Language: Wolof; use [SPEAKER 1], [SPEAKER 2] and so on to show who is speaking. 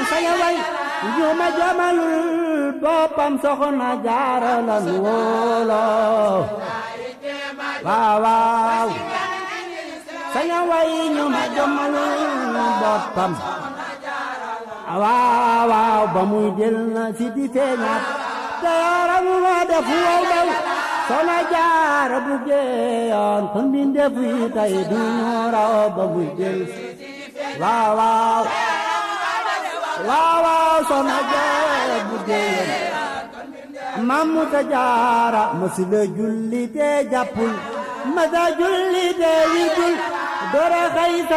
[SPEAKER 1] saña way ñu ma jamalul boppam soxna jaara la nu wóoloo waaw waaw saña way ñu ma jamalul boppam waaw waaw ba muy jël na si di feeñaat te yaram ma def wow daw soxna jaara bu geeyoon kon mbindeef yi tey du ñu raw ba muy jël waaw waaw waaw waaw soxna jaara bu geeyoon mamu ta jaara masila julli te jàppul masa julli te wirdul dora xay